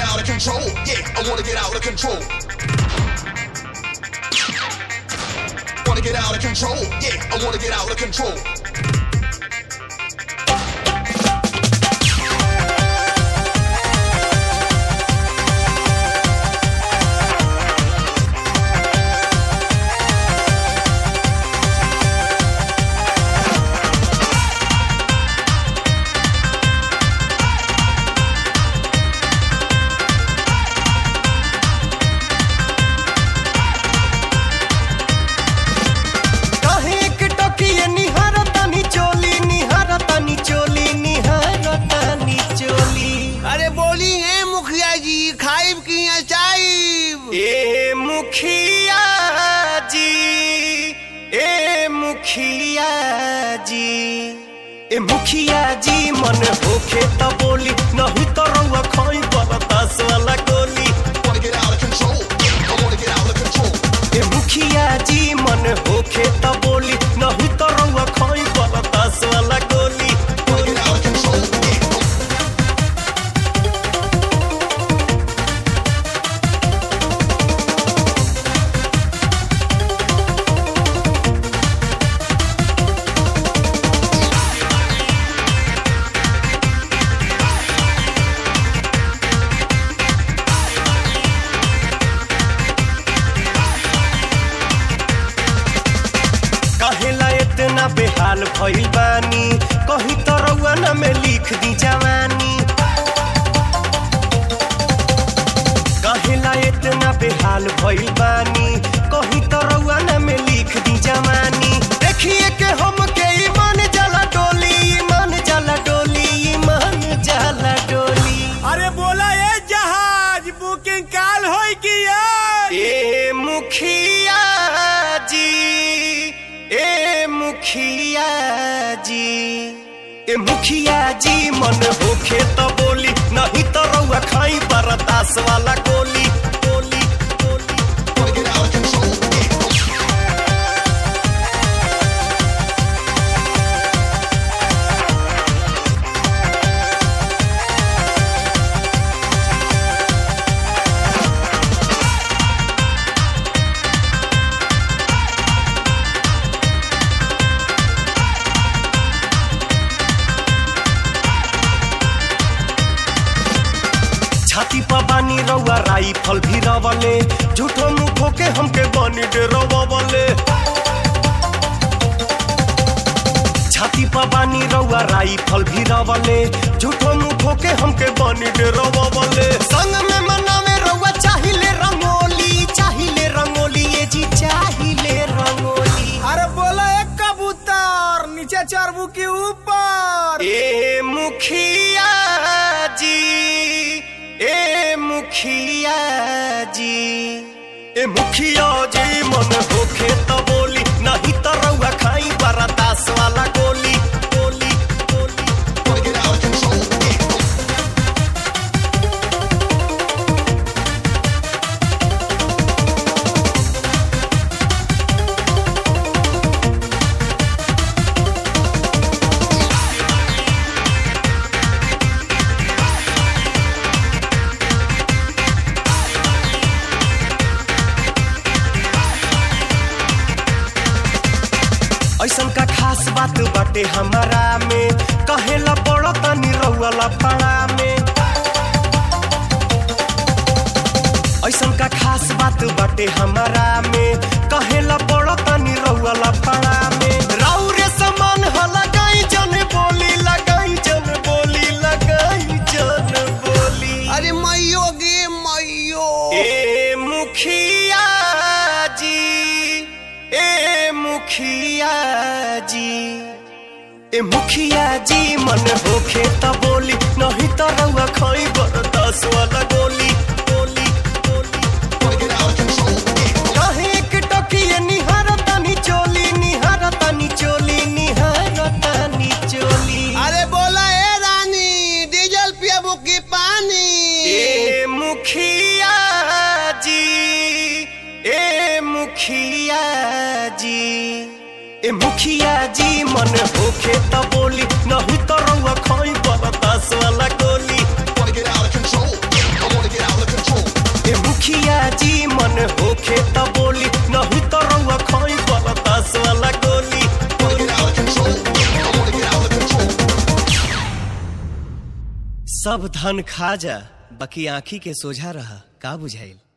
out of control. Yeah, I wanna get out of control. Wanna get out of control. Yeah, I wanna get out of control. काहे एक टोकिए निहारतानी चोली निहारतानी चोली निहारतानी चोली अरे बोली है मुखिया जी खाइब की चाइब ए मुखिया जी ए मुखिया जी ए मुखिया जी मन होखे त बोली नहीं तो रउआ खोई बरदास वाला गोली Wanna get out of control. Yeah, I wanna get out of control. ए मुखिया जी मन होखे त बोली नहीं तो रउआ खोई बरदास वाला गोली Wanna get out of control. Yeah. काहेला इतना बेहाल भइल बानी कहीं तो रउआ न में लिख दी जवानी काहेला इतना बेहाल भइल बानी कहीं तो रउआ न में लिख दी जवानी देखिए के हम के ईमान जाला डोली ईमान जाला डोली ईमान जाला डोली अरे बोला ये जहाज बुकिंग काल होई की ए मुखिया जी ए मुखिया जी ए मुखिया जी मन होखे तो बोली नहीं तो रउआ खाई बरदास वाला गोली गोली गोली Wanna get out of control. Yeah. छाती पर बानी रउआ राइफल भी रवले झूठो मुखो के हमके बनी डरवले छाती पर बानी रउआ राइफल भी रवले झूठो मुखो के हमके बनी डरवले संग में मनावे रउआ चाहिले रंगोली चाहिले रंगोली ये जी चाहिले रंगोली अरे बोला एक कबूतर नीचे चरबू के ऊपर ए मुखिया जी ए मुखिया जी ए मुखिया जी मन होखे तो बोली नहीं तो रउआ खाई बरदास वाला गोली गोली गोली Wanna get out of control. Yeah. ऐसन का खास बात बाटे हमारा में कहेला पड़ो तनी रउआ लफड़ा में ऐसन का खास बात बाटे हमारा में कहेला पड़ो तनी रउआ लफड़ा में राउरे समान ह लगाई जन बोली लगाई जन बोली लगाई जन बोली अरे मैयो गे मैयो ए मुखिया जी ए मुखिया जी ए मुखिया जी मन होखे त बोली नहीं तो रउआ खाई बरदास वाला गोली गोली गोली Wanna get out of control. Yeah. काहे एक टोकिए निहारतानी चोली निहारतानी चोली निहारतानी चोली अरे बोला ए रानी डीजल पियाबू की पानी ए मुखिया जी ए मुखिया जी ए मुखिया जी मन होखे त बोली नहीं तो रउआ खाई बरदास वाला गोली Wanna get out of control. Yeah. I wanna get out सब धन खा जा बाकी आंखी के सोझा रहा का बुझाइल